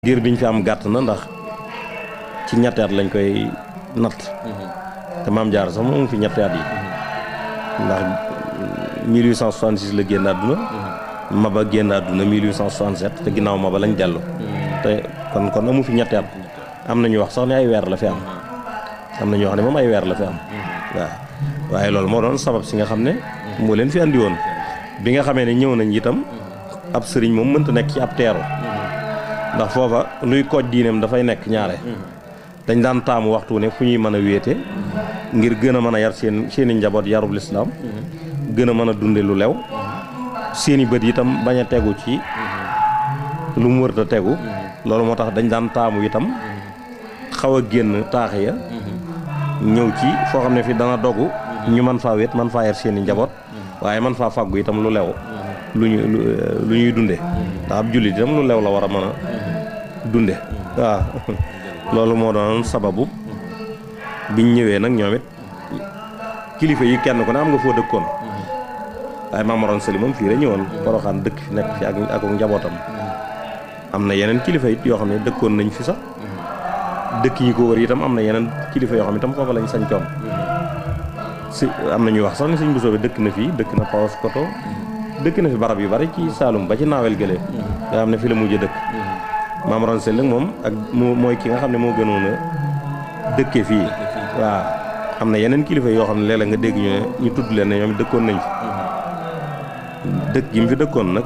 diir biñ fi am gàtt na ndax ci ñetti at lañ koy natt te maam jaar sax moom fi ñetti at yi ndax 1866 la génn àdduna maba génn àdduna 1867 te ginnaaw maba lañ dellu te kon kon amu fi ñetti at am na ñu wax sax ne ay weer la fi am am na ñu wax ne moom ay weer la fi am waaw waaye loolu moo doon sabab si nga xam ne moo leen fi andi woon bi nga xamee ne ñëw nañ itam ab sëriñ moom mënta nekk ci ab teeru ndax foofa luy kooj diineem dafay nekk ñaare dañ daan taamu waxtu ne fu ñuy mën a wéete ngir gën a mën a yar seen seeni njaboot yarub lislaam gën a mën a dunde lu lew seeni bët itam bañ a tegu ci lu mu wërta tegu loolu moo tax dañ daan taamu itam xaw a génn taax ya ñëw ci foo xam ne fi dana dogu ñu man faa wéet man faa yar seeni njaboot waaye man faa fàggu itam lu lew lu ñu lu ñuy dunde ndax ab jullit itam lu lew la war a mën a dunde waaw loolu moo doon sababu biñ ñëwee nag ñoom it kilifa yi kenn ku ne am nga foo dëkkoon waaye Maamaroon Sali moom fii la ñëwoon Poroxaan dëkk fi nekk fi ak ak njabootam am na yeneen kilifa it yoo xam ne dëkkoon nañ fi sax dëkk yi ko wër itam am na yeneen kilifa yoo xam ne itam foofa lañ sañcoon si am na ñuy wax sax ne sëñ Bousso bi dëkk na fii dëkk na Paos Koto dëkk na fi barab yu bari ci Saalum ba ci naawel gëlee nga xam ne fi la mujj dëkk Maam Ron Sell moom ak moo mooy ki nga xam ne moo gënoon a dëkke fii waaw am na yeneen kilifa yoo xam ne léeg-léeg nga dégg ñu ne ñu tudd leen ne ñoom dëkkoon nañ fi dëkk gi mu fi dëkkoon nag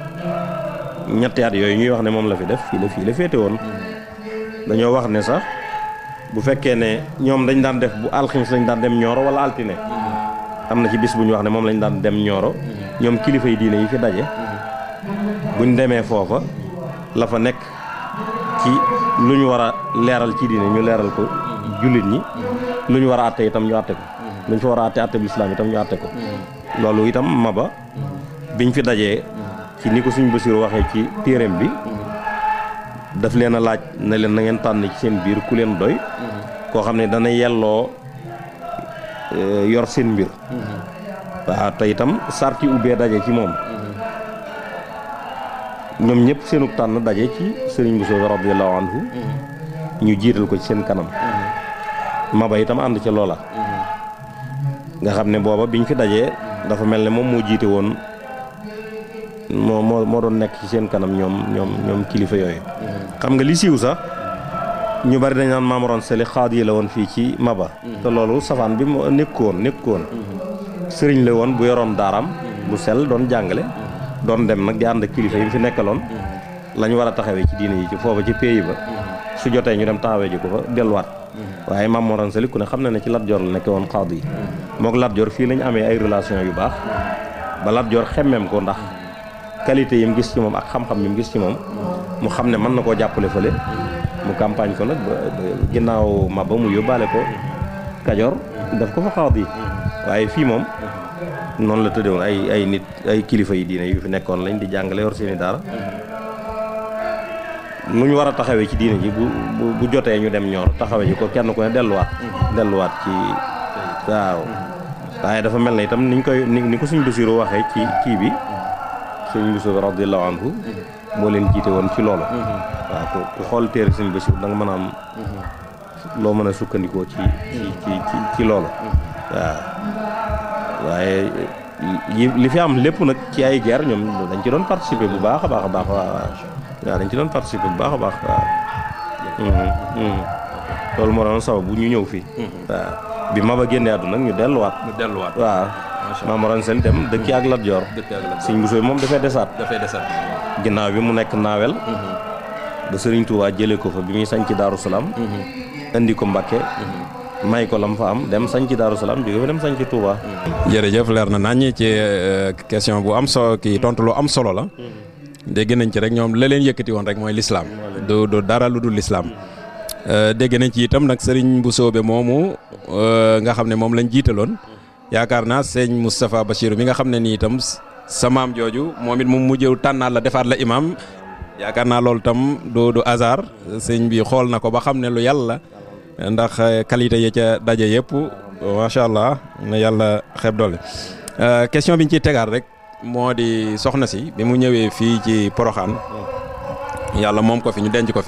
ñetti at yooyu ñuy wax ne moom la fi def fii la fii la féete woon dañoo wax ne sax bu fekkee ne ñoom dañ daan def bu alximis lañ daan dem ñooro wala altine am na ci bis bu ñu wax ne moom lañ daan dem ñooro ñoom kilifa yi diine yi fi daje buñ demee foofa la fa nekk ci lu ñu war a leeral ci diine ñu leeral ko jullit ñi lu ñu war a àtte itam ñu àtte ko lu ñu fa war a àtte àtte bu islaam itam ñu àtte ko loolu itam maba biñ fi dajee ci ni ko suñ Basiru waxee ci téereem bi daf leen a laaj ne leen na ngeen tànn ci seen biir ku leen doy koo xam ne dana yelloo yor seen mbir waaw te itam sarti ubbee daje ci moom ñoom ñëpp seenug tànn daje ci sëriñ Bousso radiyallahu anhu ñu jiital ko ci seen kanam maba itam ànd ca loola nga xam ne booba biñ fi dajee dafa mel ne moom moo jiite woon moo moo moo doon nekk ci seen kanam ñoom ñoom ñoom kilifa yooyu xam nga li siiw sax ñu bari dañ naan Maam Mor Anta Sali xaad yi la woon fii ci maba te loolu safaan bi mu nekkoon nekkoon sëriñ la woon bu yoroon daaraam bu sell doon jàngale doon dem nag di ànd ak kilifa yi mu fi nekkaloon lañ war a taxawee ci diine yi ci foofa ci pays ba su jotee ñu dem taxawee ji ko fa delluwaat waaye Maam Mor Anta Sali ku ne xam na ne ci Lat Joor la nekke woon xaad yi mook Lat Joor fii lañ amee ay relation yu baax ba Lat Joor xemmeem ko ndax qualité yi mu gis ci moom ak xam-xam yi mu gis ci moom mu xam ne mën na koo jàppale fële mu campagne ko nag ba ginnaaw ma ba mu yóbbaale ko Kajoor daf ko fa xaad yi waaye fii moom noonu la tëddewoon ay ay nit ay kilifa yi diine yu fi nekkoon lañ di jàngale yor seeni daara nu ñu war a taxawee ci diine ji bu bu jotee ñu dem ñoor taxawee ji ko kenn ku ne delluwaat delluwaat ci waaw waaye dafa mel ne itam niñ koy ni ko suñ Basiru waxee ci kii bi suñ Basiru radiyallahu anhu moo leen jiite woon ci loolu waaw ku xool téere suñ Basiru da nga mën a am loo mën a sukkandikoo ci ci ci ci loolu waaw waaye li fi am lépp nag ci ay guerre ñoom dañ ci doon participer bu baax a baax a baax waaw waaw dañ ci doon participer bu baax a baax waaw loolu moo doon sabab bu ñu ñëw fii waaw bi Maba génnee àdduna nag ñu delluwaat ñu delluwaat waaw Maam Mor Anta Sali dem dëkki ak Lat Joor Sëñ Bousso moom dafay desaat dafay desaat ginnaaw bi mu nekk naawel ba Sëriñ Tuubaa jëlee ko fa bi muy sañ ci Daaru Salaam indi ko Mbàkke may ko lam fa am dem sañ ci Daaru Salaam jóge fa dem sañ ci Touba. jërëjëf leer na nañ ci question bu am solo kii tontu lu am solo la. dégg nañ ci rek ñoom la leen yëkkati woon rek mooy lislaam du du dara lu dul lislaam dégg nañ ci itam nag sëriñ bu soobe moomu nga xam ne moom lañ jiitaloon yaakaar naa sëñ Moustapha Bachir mi nga xam ne nii itam sa maam jooju moom it mu mujjëw tànnaat la defaat la imam yaakaar naa loolu itam du du hasard sëñ bi xool na ko ba xam ne lu yàlla ndax qualité yi ca daje yëpp macha allah na yàlla xeeb doole question bi ñu ciy tegaat rek moo di soxna si bi mu ñëwee fii ci Poroxaan yàlla moom ko fi ñu denc ko fi